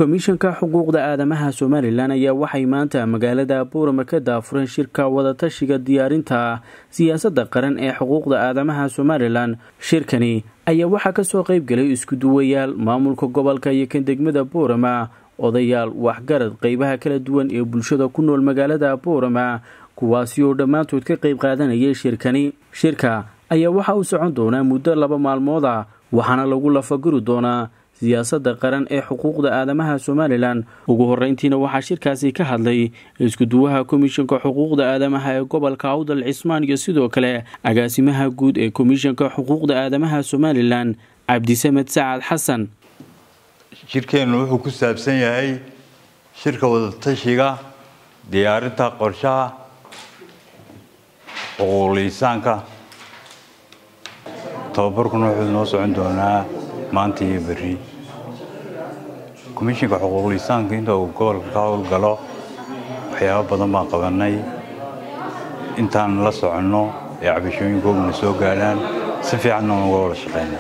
komishanka xuquuqda aadamaha somalilan ayaa waxay maanta magaalada buurama ka daafureen shirka wadatashiga diyaarinta siyaasadda qaran ee xuquuqda aadamaha somalilan shirkani ayaa waxaa kasoo qeybgelay iskuduwayaal maamulka gobolka iyo kan degmada buurama odayaal waxgarad qeybaha kala duwan ee bulshada ku nool magaalada buurama kuwaasi oo dhammaantood ka qeyb qaadanayay shirkani shirka ayaa waxa uu socon doonaa muddo laba maalmood ah waxaana lagu lafaguri doonaa siyaasadda qaran ee xuquuqda aadamaha somalilan ugu horeyntiina waxaa shirkaasi ka hadlay iskuduwaha komishanka xuquuqda aadamaha ee gobolka awdal cismaan iyo sidoo kale agaasimaha guud ee komishanka xuquuqda aadamaha somalilan cabdisamed sacad xasan shirkeennu wuxuu ku saabsan yahay shirka wadatashiga diyaarinta qorshaha xuquuqliisaanka tababarkuna wuxuu noo socon doonaa maanta iyo berri komishinka xuquuqliisaanka inta uu gobolka ka howlgalo waxyaabo badan baan qabanay intaan la soconno ee cabashooyinkooguna soo gaadhaan si fiicanna uga wada shaqeyna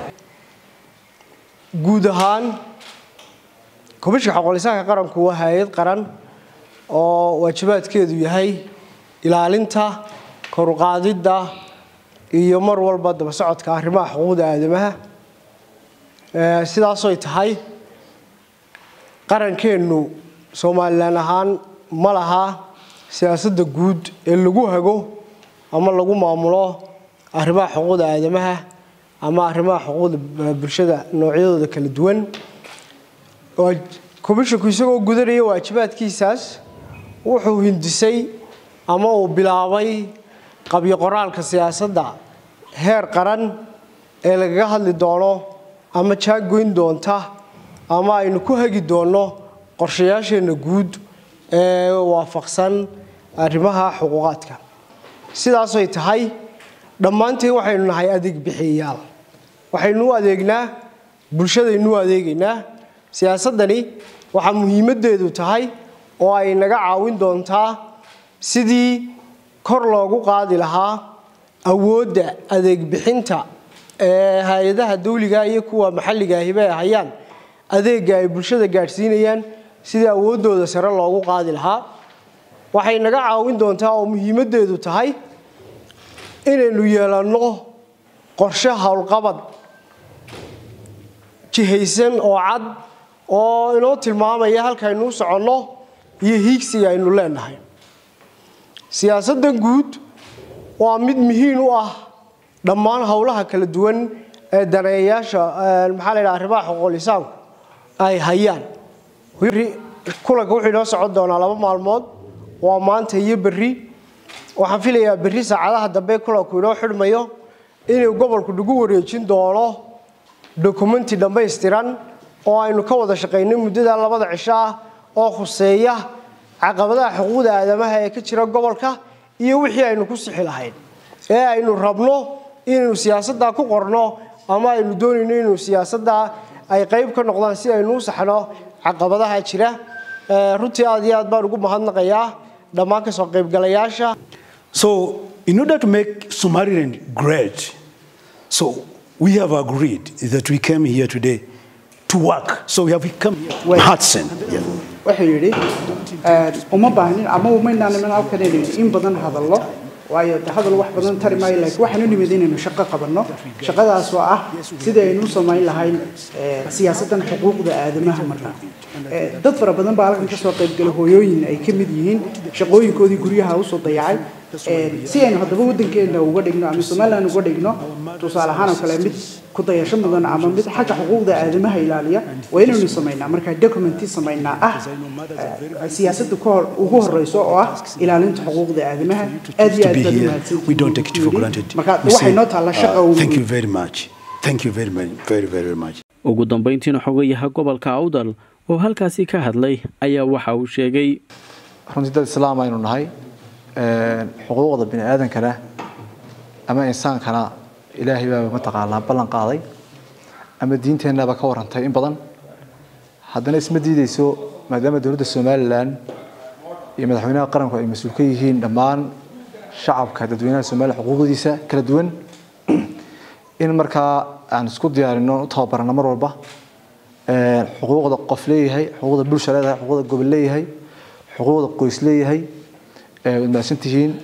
guud ahaan komishinka xuquuqliisaanka qaranku waa hay-ad qaran oo waajibaadkeedu yahay ilaalinta koruqaadidda iyo mar walba daba socodka arrimaha xuquuqda aadamaha sidaasoy tahay qarankeennu somalilan ahaan ma laha siyaasadda guud ee lagu hago ama lagu maamulo arrimaha xuquuqda aadamaha ama arrimaha xuquuqda bulshada noocyadooda kala duwan komishinku isagoo gudanaya waajibaadkiisaas wuxuu hindisay ama uu bilaabay qabyo qoraalka siyaasadda heer qaran ee lagaga hadli doono ama jaaggoyn doonta ama aynu ku hagi doonno qorshayaasheenna guud ee waafaqsan arrimaha xuquuqaadka sidaasoy tahay dhammaanteen waxaynu nahay adeeg bixiyayaal waxaynu u adeegnaa bulshadaynu u adeegaynaa siyaasaddani waxaa muhiimaddeedu tahay oo ay naga caawin doontaa sidii kor loogu qaadi lahaa awoodda adeeg bixinta ee hay-adaha dawliga iyo kuwa maxalliga ahiba ay hayaan adeegga ay bulshada gaadhsiinayaan sidii awooddooda sare loogu qaadi lahaa waxay naga caawin doontaa oo muhiimaddeedu tahay inaynu yeelanno qorshe howlqabad jihaysan oo cad oo inoo tilmaamaya halkaaynu u soconno iyo hiigsiga aynu leenahay siyaasaddan guud waa mid muhiim u ah dhammaan howlaha kala duwan ee daneeyayaasha maxaa la yidhaha arrimaha xuquuqlisaanku ay hayaan kulanka wuxuu inoo socon doonaa laba maalmood waa maanta iyo berri waxaan filayaa berri saacadaha dambe kulanku inoo xidhmayo inuu gobolku nagu wareejin doono dokumenti dhammaystiran oo aynu ka wada shaqaynay muddada labada cisho ah oo khuseeya caqabadaha xuquuqda aadamaha ee ka jira gobolka iyo wixii aynu ku sixi lahayn ee aynu rabno inaynu siyaasaddaa ku qorno ama aynu doonayno inuu siyaasaddaa ay qayb ka noqdaan si aynu u saxno caqabadaha jira runtii aad iyo aad baan ugu mahadnaqayaa dhammaan kasoo qaybgalayaasha So, in order to make Somaliland great, so we have agreed that we came here today to work. So we have come here. Hudson. Yeah. wuxuu yidhi uma baahnin ama umaynaan iman halkan inaynu in badan hadallo waayo de hadal wax badan tari maayo laakiin waxaan u nimid inaynu shaqo qabanno shaqadaas oo ah sidii aynu u samayn lahayn siyaasaddan xuquuqda aadamaha markaa dad fara badan baa halkan kasoo qaybgalay hooyooyin ay ka mid yihiin shaqooyinkoodii guryaha usoo dayacay si aynu haddaba waddankeena uga dhigno ama somaliland uga dhigno tusaale ahaan oo kale mid ku dayasho mudan ama mid xagga xuquuqda aadamaha ilaaliya waa inaynu samaynaa markaa documenti samaynaa ah siyaasadda kahor ugu horeyso oo ah ilaalinta xuquuqda aadamaha aad iyo aad baad We don't take it for granted. marka We waxay say, noo taalla shaqa uh, ugu Thank you very much. Thank you very, very, very, very much. ugu dambeyntiina xogayaha gobolka awdal oo halkaasi ka hadlay ayaa waxa uu sheegay runtii dad islaam aynu nahay xuquuqda bini aadankana ama insaankana ilaahay baa mataqaanaa ballan qaaday ama diinteennaba ka warantay in badan haddana isma diideyso maadaama dowladda somalilan iyo madaxweynaha qaranku ay mas-uul ka yihiin dhammaan shacabka dadweynaha somalilan xuquuqdiisa kala duwan in markaa aan isku diyaarino u tababarano mar walba xuquuqda qof leeyahay xuquuqda bulsha leedahay xuquuqda gobol leeyahay xuquuqda qoys leeyahay waad mahadsantihiin